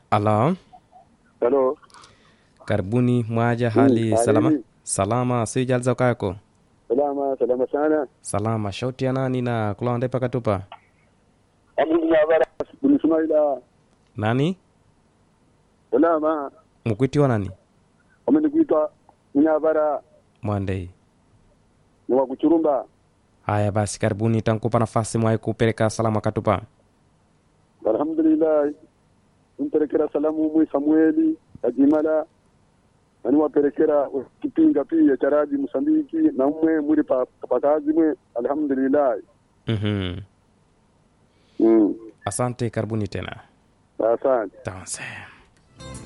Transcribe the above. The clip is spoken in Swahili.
Alo, Halo. karibuni mwaja, hali hali salama? ni? Salama, sijalza kako? Salama, salama sana. Salama, shauti ya nani na kulonde pakatupa? Abu Nyabara bin Ismaila. Nani? Salama. Mkwitiwa nani? Wamenikuita Nyabara Mwandei. ni wa Kuchurumba. Haya basi, karibuni, tankupa nafasi mwai kupeleka salama katupa. Alhamdulillah. Mpelekera salamu mwi Samueli Ajimala. Nani wapelekera kipinga pia charaji Msambiki na mwe muri pa pakazi mwe alhamdulillah. Mhm. Mm. Asante, karibuni tena. Asante. Tanse.